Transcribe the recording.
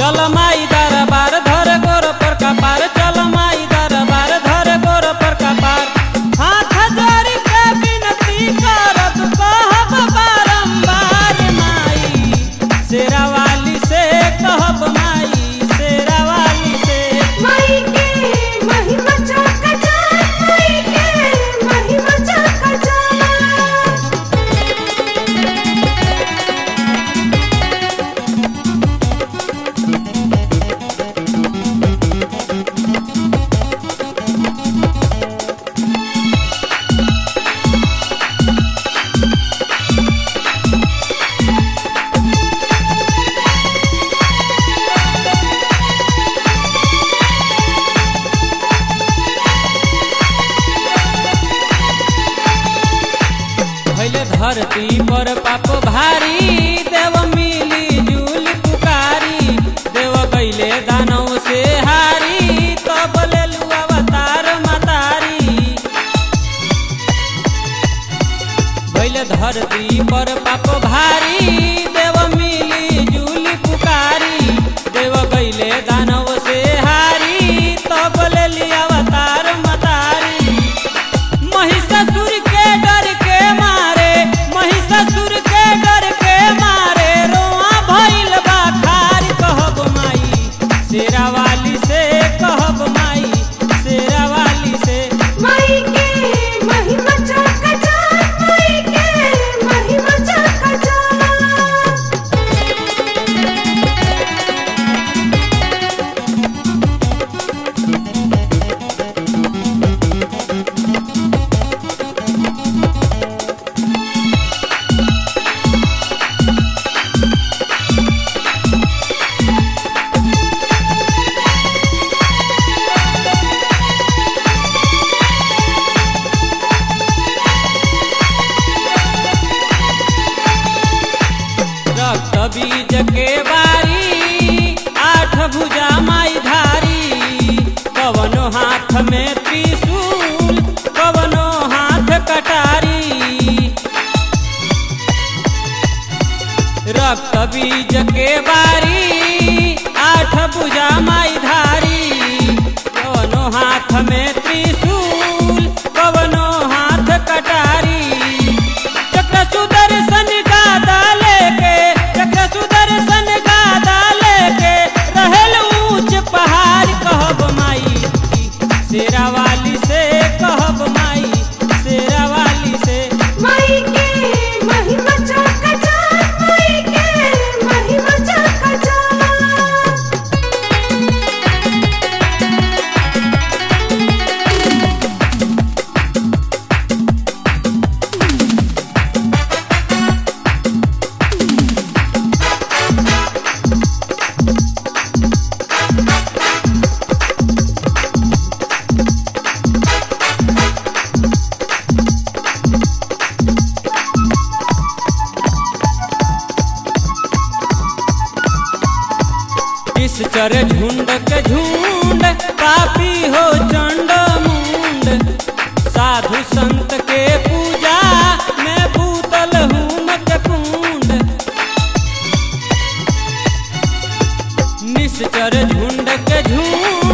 चल माई दरबार धर गोर पर कपार चल माई दरबार धर गोर पर कपार हाथ जोड़ के विनती करब कहब बारंबार माई शेरा वाली से कहब माई शेरा वाली से माई के महिमा चका जान माई के महिमा चका जान भैले धरती पर पाप भारी देव मिली जुली पुकारी देव गैले दानव से हारी तब लेलु अवतार मतारी भैले धरती पर पाप भारी देव मिली जुली पुकारी देव गैले दानव से हारी तब लेली अवतार मतारी महिषासुर के डर के मारे महिषासुर के डर के मारे रोआ भइल बा खार कहब माई शेरा वाली से कहब माई शेरा वाली से माई के महिमा चका जान माई के महिमा चका जान रक्त बीज के बारी आठ भुजा माई धारी कवनो हाथ में त्रिशूल कवनो हाथ कटारी रक्त बीज के बारी आठ भुजा माई धारी कवनो हाथ में त्रिशूल कवनो हाथ कटारी चक्र सुदर्शन गादा लेके चक्र सुदर्शन गादा लेके रहल ऊंच पहाड़ कहब माई शेरा वाली से कहब माई शेरा वाली से माई के महिमा चका जान माई के महिमा चका जान इस चर झुंड के झुंड पापी हो चंड मुंड साधु संत के पूजा में भूतल हूँ मत कुंड निश्चर झुंड के झुंड